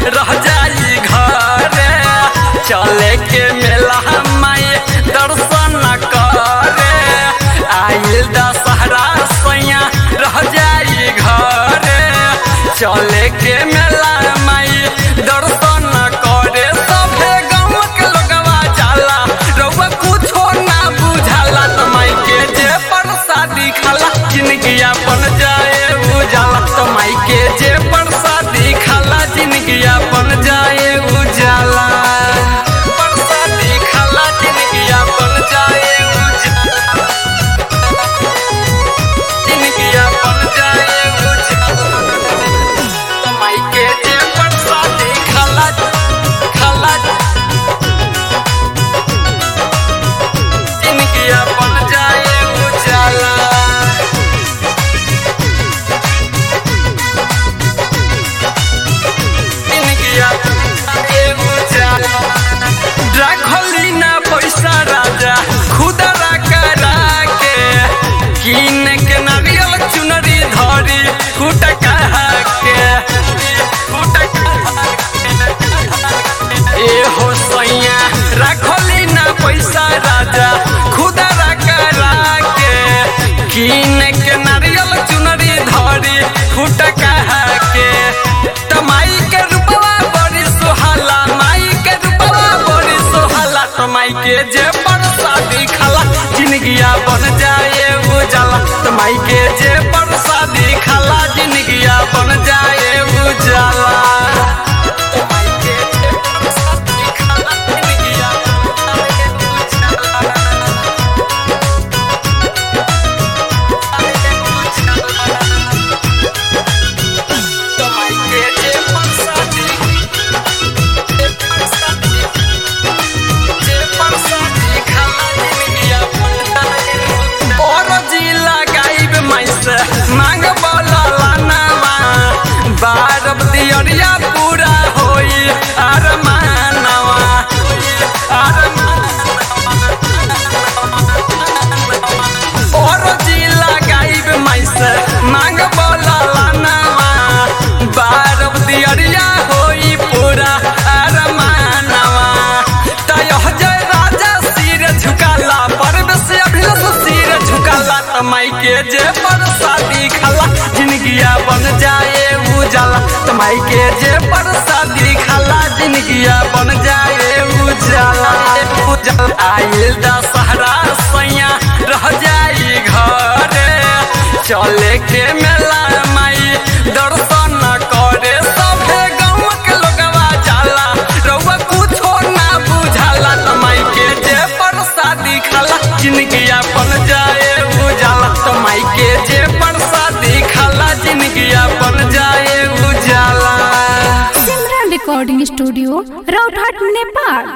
रह जाई घरे चले के मेला माई दर्शन करे आइल दशहरा सैया रह जाई घरे चले के मेला माई दर्शन करे सभे गाँव के लोगवा जाला रउआ कुछो ना बुझाला त माई के जे प्रसादी खाला जिंदगी अपन जाए उजाला त माई के जे प्रसादी खाला जिंदगी अपन जाए उजाला प्रसादी खाला जिंदगी अपन जाए उजाला जिंदगी अपन जाए उजाला त माई के जे प्रसादी खाला खाला जिंदगी अपन जाए उजाला जिंदगी अपन जाए उजाला राखली ना पैसा राजा खुदरा करा के किन के नारियल चुनरी धरी फूट कहा के फूट ए हो सैया राखली ना पैसा राजा खुदरा करा के किन के नारियल चुनरी धरी फूट कहा के त माई के रूपवा बड़ी सुहाला माई के रूपवा बड़ी सुहाला त माई के जे प्रसादी खाला जिंदगिया बन जाए उजाला त माई के जे प्रसादी खाला जिंदगिया बन जाए उजाला त माई के जे प्रसादी खाला जिंदगिया बन जाए उजाला तमाई के जे प्रसादी जे प्रसादी जे प्रसादी खाला जिंदगिया और जिला गाइब मैसे मांग बोला लानावा बारब दियरिया पूरा होई अरमानवा अरमानवा और जिला गाइब मैसे मांग बोला लानावा बारब दियरिया होई पूरा अरमानवा तय जय राजा सिर झुकाला पर्व से अभिलष सिर झुकाला तमाई के जे प्रसादी खाला जिंदगिया बन जाए उजाला तमाई के जे प्रसादी खाला जिंदगिया बन जाए उजाला उजाला आइल दशहरा सैया रह जाई घरे चले के मेला माई दर्शन करे सभे गाँव के लोगवा जाला रउआ कुछो ना बुझाला तमाई के जे प्रसादी खाला जिंदगी अपन जाए उजाला तमाई के जे प्रसादी खाला जिंदगी अपन जाए उजाला सिमरन रिकॉर्डिंग स्टूडियो राउतहाट नेपाल